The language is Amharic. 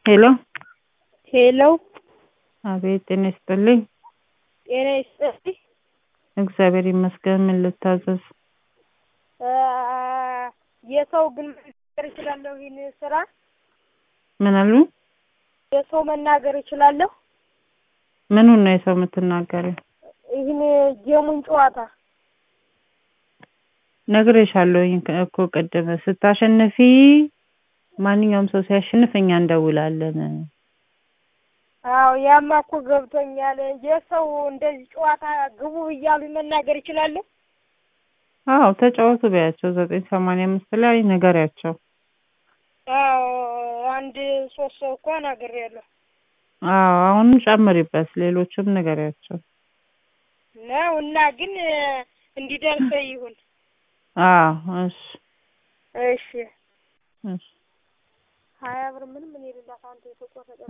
ሄሎ ሄሎ አቤት ጤና ይስጥልኝ። ጤና ይስጥልኝ። እግዚአብሔር ይመስገን። ምን ልታዘዝ? አ፣ የሰው ግን መናገር እችላለሁ ይህን ስራ ምን አሉ? የሰው መናገር እችላለሁ ምኑን ነው የሰው የምትናገሪው? ይህን ጌሙን ጨዋታ ነግሬሻለሁኝ እኮ ቅድም ስታሸንፊ ማንኛውም ሰው ሲያሸንፍ እኛ እንደውላለን። አዎ ያማ እኮ ገብቶኛል። የሰው እንደዚህ ጨዋታ ግቡ እያሉ መናገር እችላለሁ። አዎ ተጫወቱ በያቸው። ዘጠኝ ሰማንያ አምስት ላይ ንገሪያቸው። አዎ አንድ ሶስት ሰው እኮ ነግሬያለሁ አዎ አሁንም ጨምሪበት፣ ሌሎችም ንገሪያቸው። ነው እና ግን እንዲደርሰ ይሁን። አዎ እሺ እሺ እሺ ሀያ ብር ምንም እኔ ልላት አንተ የተቆረጠ